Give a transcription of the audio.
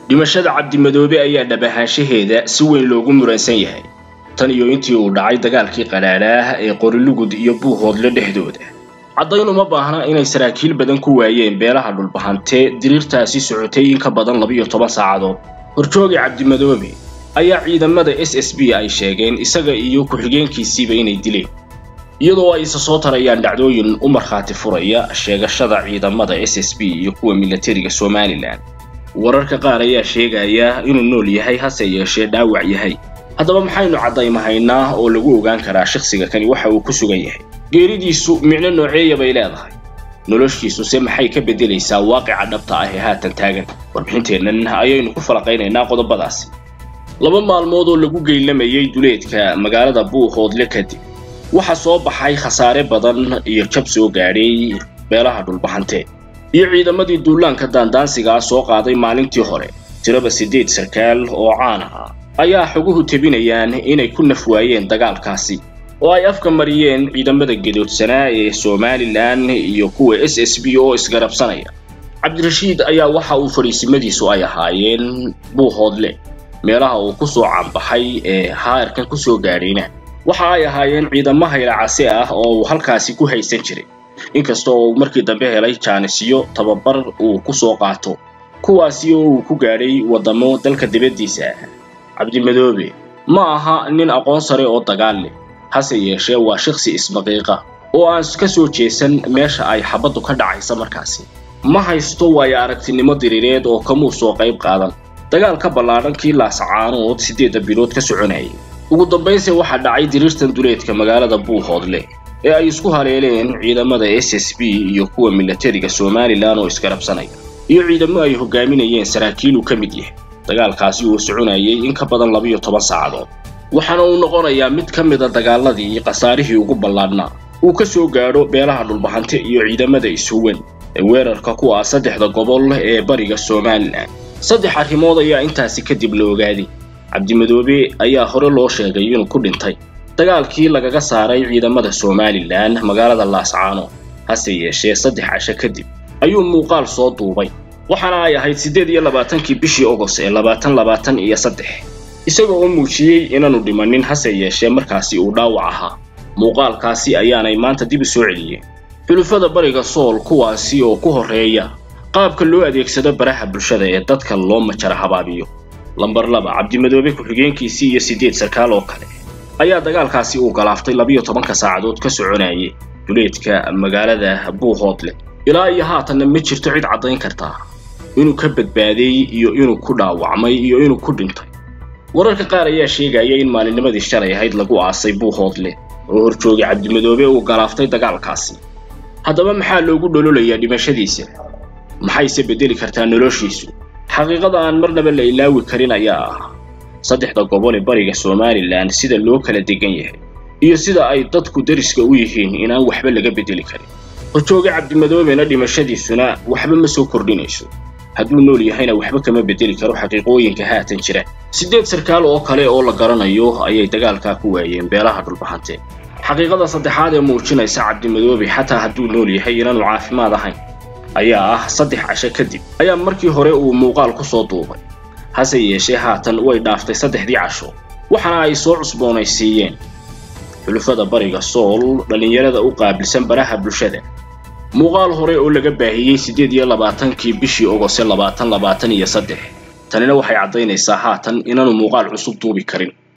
dhimashada cabdimadoobe ayaa dhab ahaanshaheeda si weyn loogu muransan yahay tan iyo intii uu dhacay dagaalkii qadhaadhaah ee qorilugud iyo buuhoodle dhexdooda caddayn uma baahna inay saraakiil badan ku waayeen beelaha dhulbahantee diriirtaasi socotay in ka badan labiyo toban saacadood horjooga cabdimadoobe ayaa ciidamada s s b ay sheegeen isaga iyo ku-xigeenkiisiiba inay dileen iyadoo ay isa soo tarayaan dhacdooyin u markhaati furaya sheegashada ciidamada s s b iyo kuwa milatariga somalilan wararka qaar ayaa sheegaya inuu nool yahay hase yeeshee dhaawac yahay haddaba maxaynu caddaymahaynaa oo lagu ogaan karaa shakhsiga kani waxa uu ku sugan yahay geeridiisu micno nooceeya bay leedahay noloshiisuse maxay ka beddelaysaa waaqica dhabta ah ee haatan taagan warbixinteennan ayaynu ku falaqaynaynaa qodobadaasi laba maalmood oo lagu geylamayay duleedka magaalada buuhoodle kadib waxaa soo baxay khasaare badan iyo jab soo gaadhay beelaha dhulbahantee iyo ciidamadii duulaanka daandaansigaa soo qaaday maalintii hore tiraba siddeed sarkaal oo caan ah ayaa xoguhu tebinayaan inay ku naf waayeen dagaalkaasi oo ay afka mariyeen ciidamada gedoodsanaa ee somalilan iyo kuwa s s b oo isgarabsanaya cabdirashiid ayaa waxa uu fadhiisimadiisu ay ahaayeen buuhoodle meelaha uu ku soo caanbaxay ee haarkan ku soo gaadhayna waxa ay ahaayeen ciidamo haylacase ah oo uu halkaasi ku haysan jiray inkasta oo uu markii dambe helay jaanisyo tababar uu ku soo qaato kuwaasi oo uu ku gaadhay waddamo dalka dibaddiisa ah cabdimadoobe ma aha nin aqoon sare oo dagaal leh hase yeeshee waa shakhsi isbaqiiqa oo aan ka soo jeesan meesha ay xabaddu ka dhacaysa markaasi ma haysto waayo aragtinimo diriireed oo kamuu soo qayb qaadan dagaal ka ballaadhan kii laasacaanood siddeedda bilood ka soconayay ugu dambaynse waxaa dhacay diriirtan duleedka magaalada buuhoodle ee ay isku haleeleen ciidamada s s b iyo kuwa milatariga somalilan oo isgarabsanaya iyo ciidamo ay hogaaminayeen saraakiil uu ka mid yahay dagaalkaasi uu soconayay in ka badan labiyo toban saacadood waxaana uu noqonayaa mid ka mida dagaaladii khasaarihii ugu ballaadhnaa uu ka soo gaadho beelaha dhulbahante iyo ciidamada ishuwan ee weerarka ku ah saddexda gobol ee bariga somalilan saddex arrimood ayaa intaasi kadib la ogaaday cabdimadoobe ayaa hore loo sheegay inuu ku dhintay dagaalkii lagaga saaray ciidamada somalilan magaalada laascaano hase yeeshee saddex casho kadib ayuu muuqaal soo duubay waxaana ay ahayd siddeed iyo labaatankii bishii ogos ee labaatan labaatan iyo saddex isaga oo muujiyey inaanu dhimanin hase yeeshee markaasi uu dhaawac ahaa muuqaalkaasi ayaanay maanta dib u soo celiyeen xulufada bariga sool kuwaasi oo ku horreeya qaabka loo adeegsado baraha bulshada ee dadka loo majara habaabiyo lambar laba cabdimadoobe ku-xigeenkiisii iyo siddeed sarkaal oo kale ayaa dagaalkaasi uu galaaftay labiyo tobanka saacadood ka soconayay duleedka magaalada buuhoodle ilaa iyo haatanna ma jirto cid caddayn kartaa inuu ka badbaaday iyo inuu ku dhaawacmay iyo inuu ku dhintay wararka qaar ayaa sheegaya in maalinnimadii shalay ahayd lagu aasay buuhoodle oo horjoogay cabdimadoobe uu galaaftay dagaalkaasi haddaba maxaa loogu dhololayaa dhimashadiisa maxayse beddeli kartaa noloshiisu xaqiiqada aan marnaba la ilaawi karin ayaa ah saddexda gobol ee bariga somalilan sida loo kala degan yahay iyo sida ay dadku dariska u yihiin inaan waxba laga beddeli karin horjooga cabdimadoobena dhimashadiisuna waxba ma soo kordhinayso hadduu nool yahayna waxba kama beddeli karo xaqiiqooyinka haatan jira siddeed sarkaal oo kale oo la garanayo ayay dagaalkaa ku waayeen beelaha dhulbahante xaqiiqada saddexaad ee muujinaysa cabdimadoobe xataa hadduu nool yahay inaanu caafimaad ahayn ayaa ah saddex casho kadib ayaa markii hore uu muuqaal ku soo duubay hase yeeshee haatan way dhaaftay saddexdii casho waxaana ay soo cusboonaysiiyeen xulufada bariga sool dhallinyarada u qaabilsan baraha bulshada muuqaal hore oo laga baahiyey siddeed iyo labaatankii bishii ogose labaatan labaatan iyo saddex tanina waxay caddaynaysaa haatan inaanu muuqaal cusub duubi karin